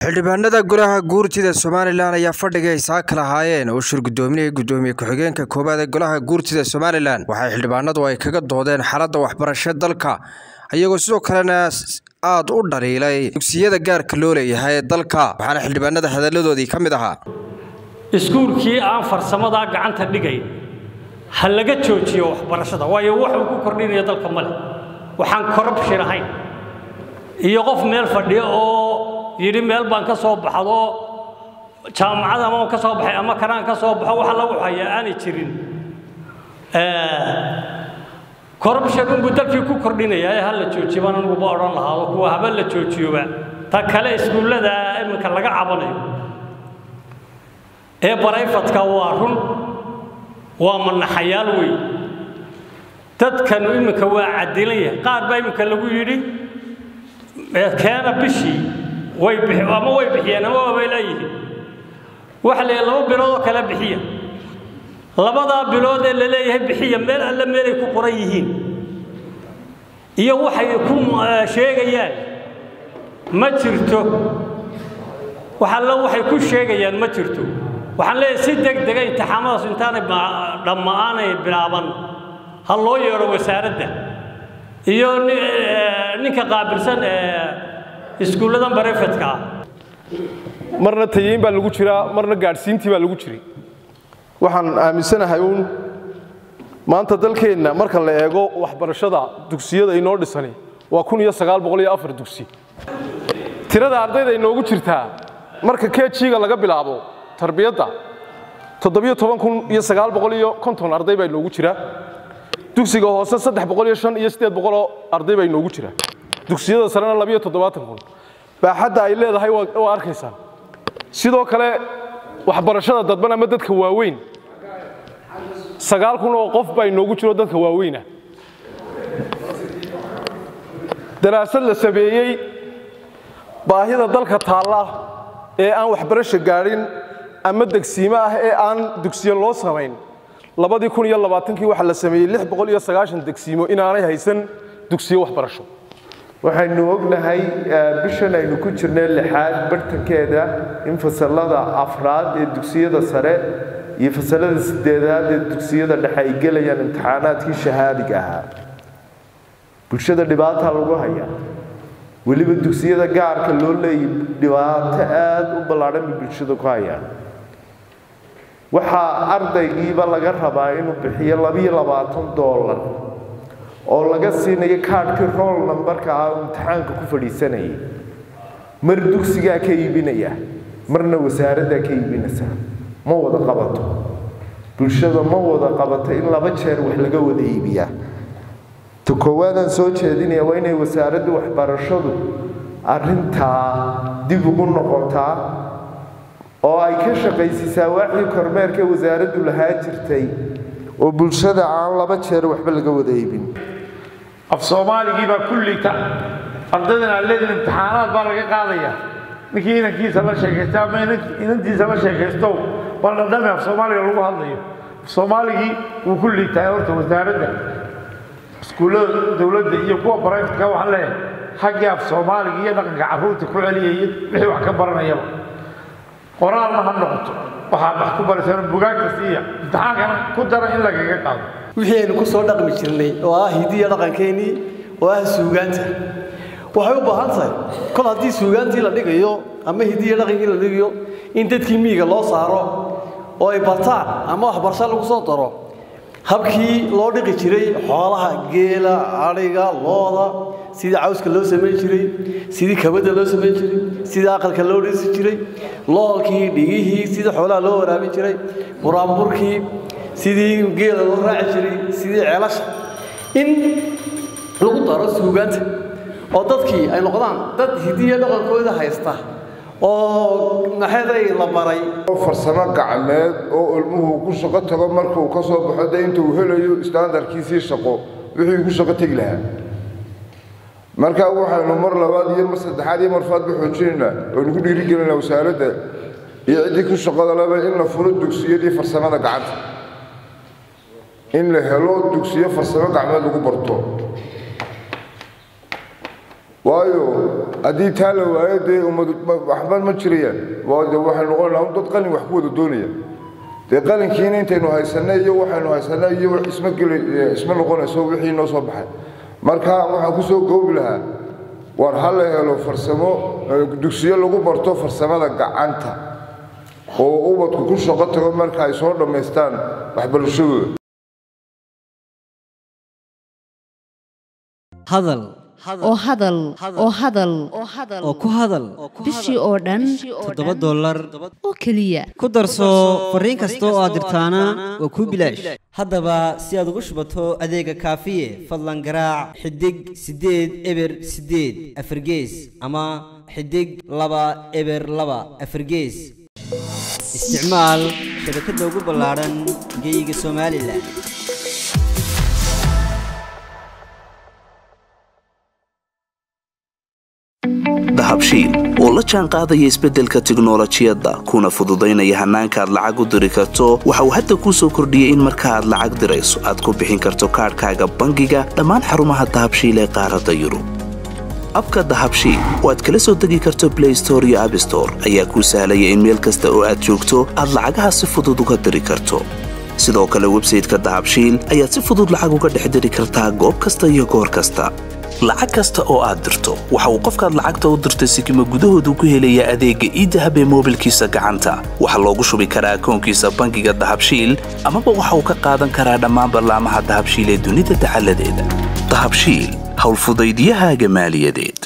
xildhibaanada golaha guurtida somalilan ayaa fadhiga ay saaka lahaayeen oo shir gudoominaya gudoomiye ku-xigeenka koowaad ee golaha guurtida somalilan waxay xildhibaanadu ay kaga doodeen xaaladda waxbarasho dalka iyagoo sidoo kalena aada u dhaliilay dugsiyada gaarka loo leeyahay ee dalka waxaana xildhibaanada hadalladoodii ka mid ahaa iskuulkii aan farsamadaa gacanta dhigay ha laga joojiyo waxbarashada waayo waxuu ku kordhinaya dalka male waxaan korrubshin ahayn iyo qof meel fadhiya oo yidhi meel baan ka soo baxdo jaamacad ama ka soo baxay ama kanaan ka soo baxo waxa lagu hayaa aanay jirin corruption unbuu dalkii ku kordhinaya ee ha la joojiyo baan anuguba odhan lahaado kuwa haba la joojiyoba ta kale iskuullada iminka laga cabanayo ee barayfadka waa run waa manaxayaal wey dadkanu iminka waa cadilan yahay qaar baa iminka lagu yidhi keena bishii way ama way bixiyeen ama waabay leeyihiin waxa la laba bilood oo kale bixiya labadaa bilood ee la leeyahay bixiya meel alle meelay ku qoran yihiin iyo waxay ku sheegayaan ma jirto wax alle waxay ku sheegayaan ma jirto waxaan leeyahay si deg dega intixaamadaas intaanay dhamma'aanay bilaaban ha loo yeedho wasaaradda iyo ninka qaabilsan ee iskuulladan barefedka ah marna tayeyn baa lagu jiraa marna gaadhsiintii baa lagu jiray waxaan aaminsanahay uun maanta dalkeenna marka la eego waxbarashada dugsiyada inoo dhisani waa kun iyo sagaal boqol iyo afar dugsi tirada ardayda inoogu jirtaa marka kejiga laga bilaabo tarbiyadda toddobiyo toban kun iyo sagaal boqol iyo konton arday baa inoogu jira dugsiga hoose saddex boqol iyo shan iyo siddeed boqoloo arday baa inoogu jira dugsiyada sarena labiyo toddobaatan kun baaxadda ay leedahay waa arkaysaa sidoo kale waxbarashada dadban ama dadka waaweyn sagaal kun oo qof baa inoogu jiro dadka waaweyna daraasad la sameeyey baahida dalka taalla ee aan waxbarasho gaadhin ama degsiimo ah ee aan dugsiyo loo samayn labadii kun iyo labaatankii waxaa la sameeyey lix boqol iyo sagaashan degsiimo inaanay haysan dugsiyo waxbarasho waxaynu ognahay bishan aynu ku jirnay lixaad bartankeeda in fasalada afraad ee dugsiyada sare iyo fasalada sideedaad ee dugsiyada dhexe ay gelayaan imtixaanaadkii shahaadiga ahaa bulshada dhibaata lagu hayaa weliba dugsiyada gaarka loo leeyay dhibaato aada u ballaadhan bay bulshada ku hayaan waxaa ardaygiiba laga rabaa inuu bixiyo labiyo labaatan doolar oo laga siinayo kaadhkii rool nambarka ah oo imtixaanka ku fadhiisanayay mar dugsigaa ka iibinaya marna wasaaraddaa ka iibinaysa ma wada qabato bulshada ma wada qabato in laba jeer wax laga wada iibiyaa ta koowaadaan soo jeedinaya waa inay wasaaradda waxbarashadu arrintaa dib ugu noqotaa oo ay ka shaqaysiisaa waaxdii kormeerka wasaaraddu lahaa jirtay oo bulshada aan laba jeer waxba laga wada iibin af soomaaligii baa kullita ardaydan aad leedin imtixaanaad baa laga qaadaya ninkii inankiisa la sheekaysta ama inantiisa la sheekaysto bal dhadhami af soomaaliga lagu hadlayo af soomaaligii wuu ku liitaa horta wasaaradda iskuullada dowladda iyo kuwa barayfatka waxaan leeyahay xaggii af soomaaliga iyo dhaqanka carruurta ku celiyaya wixii wax ka baranayaba qoraalna ha noqoto waxaad wax ku baraysaan bugaagta siiya imtixaankana ku dara in lagaga qaado wixii aynu ku soo dhaqmi jirnay oo ah hidiya dhaqankeennii oo ah suugaanta waxay u baahan tahay kol haddii suugaantii la dhigayo ama hidiya dhaqankii la dhigayo in dadkii miyiga loo saaro oo ay bartaan ama waxbarasho lagu soo daro habkii loo dhiqi jiray xoolaha geela adhiga looda sidii cawska loo samayn jiray sidii kabadda loo samayn jiray sidii aqalka loo dhisi jiray loolkii dhigihii sidii xoolaha loo waraabin jiray buraanburkii sidii geela loo raaci jiray sidii ceelasha in lagu daro suugaanta oo dadkii ay noqdaan dad hidiya dhaqankooda haysta oo maxeeday la baray farsamo gacmeed oo ilmuhu ku shaqo tago markuu ka soo baxo de intuu helayo istaandarkiisii shaqo wixii ku shaqo tegi lahaa marka waxaynu mar labaad iyo mar saddexaad iyo marfaadba xoojinaynaa oynu ku dhiirigelinaa wasaaradda iyo ciddii ku shaqada leba in la furo dugsiyadii farsamada gacanta in la helo dugsiyo farsamo gacmeed lagu barto waayo haddii taa la waayo dee ummad waxba ma jirayaan de waxay noqonaa un dad qalin wax ku wada doonaya dee qalinkiina intaynu haysanay iyo waxaynu haysanay iyo isma geli isma noqonayso wixii noo soo baxay marka waxaan ku soo goobi lahaa war ha la helo farsamo dugsiyo lagu barto farsamada gacanta oo ubadku ku shaqo tago marka ay soo dhammaystaan waxbarashadooda hadal oo hadal oo hadal oo ku hadal bishii oo dhan toddoba dollar oo keliya ku darso fariin kasta oo aad dirtaana waa kuu bilaash haddaba si aad ugu shubato adeega kaafiye fadlan garaac xidig siddeed eber siddeed afargees ama xidig laba eber laba afargees isticmaal shabakadda ugu ballaadhan geyga somalilan dahabshiil oo la jaan qaadaya isbeddelka tiknolojiyadda kuna fududaynaya hannaanka aad lacag u diri karto waxa uu hadda kuu soo kordhiyey in marka aad lacag dirayso aad ku bixin karto kaadhkaaga bangiga dhammaan xarumaha dahabshiil ee qaaradda yurub abka dahabshiil oo aad kala soo degi karto blay store iyo abstore ayaa kuu sahlaya in meel kasta oo aad joogto aad lacagaha si fudud uga diri karto sidoo kale websayteka dahabshiil ayaad si fudud lacag uga dhex diri kartaa goob kasta iyo goor kasta lacag kasta oo aad dirto waxa uu qofkaad lacagta u dirtay sikima gudahoodu ku helayaa adeegga iidahab ee moobilkiisa gacanta waxaa loogu shubi karaa akoonkiisa bangiga dahabshiil amaba waxa uu ka qaadan karaa dhammaan ballaamaha dahabshiil ee dunida dacaladeeda dahabshiil howlfudaydyahaaga maaliyadeed